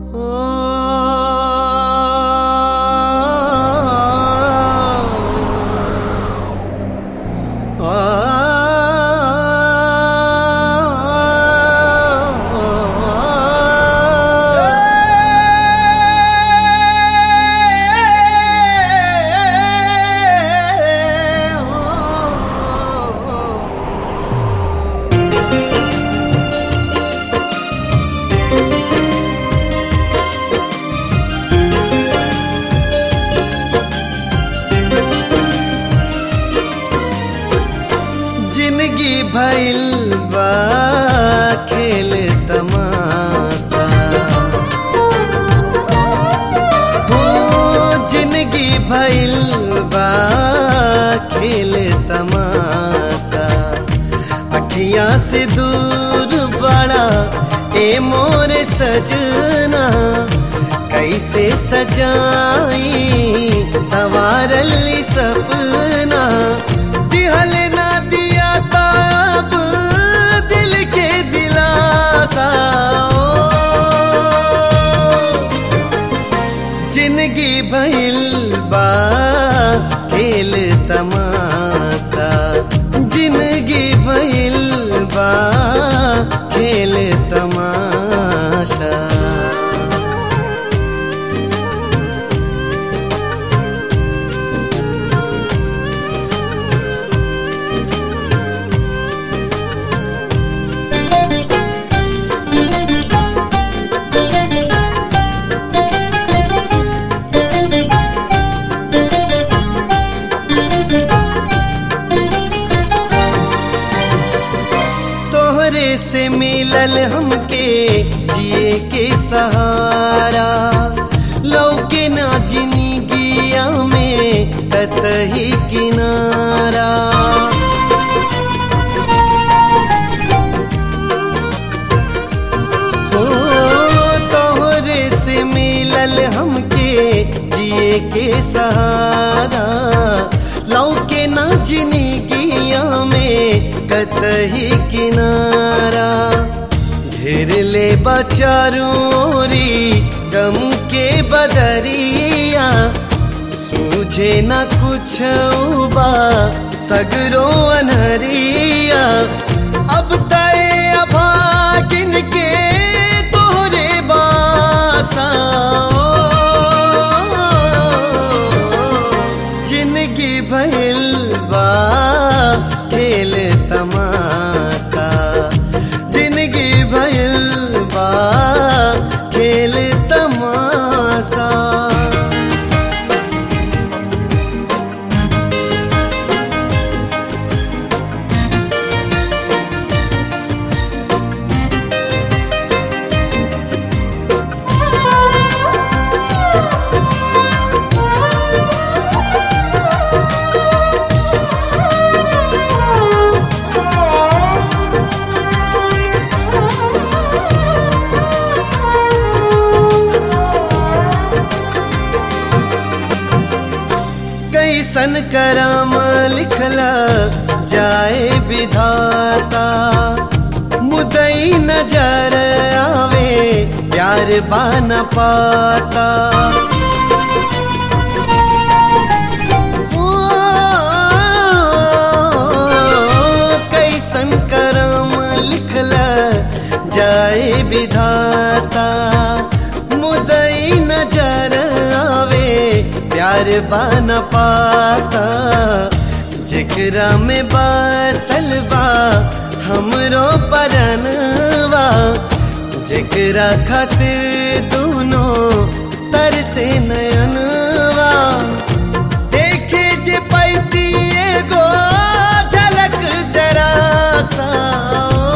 जिंदगी भइल बा खेल तमाशा हो जिंदगी भइल बा खेल तमाशा अखियां से दूर बड़ा ए मोर सजना कैसे सजाई सवारल सपना दिहल ना दिया ताब दिल के दिलासा जिंदगी भइल बा खेल तमाशा जिंदगी भइल बा खेल तमाशा तोहरे से मिलल हमके जिए के सहारा लौके ना जिंदगिया में कतही किनारा ओ तोहरे से मिलल हमके जिए के सहारा लौके ना जिंदगिया में कतही किनारा घेर ले बचारोरी गम के बदरिया सूझे न कुछ बा सगरो अनहरिया अब तय अभागिन के तोहरे बासा जिंदगी भइल बा खेल तमाशा जिंदगी भइल बा खेल तमाशा कैसन करम लिखला जाए विधाता मुदई नजर आवे प्यार बान पाता ओ, कैसन करम लिखला जाए विधाता मुदई नजर आवे प्यार बन पाता जेकरा में बसल बा हमरो परनवा जेकरा खातिर दोनों तरसे नयनवा देखे जे पैती एगो झलक जरा सा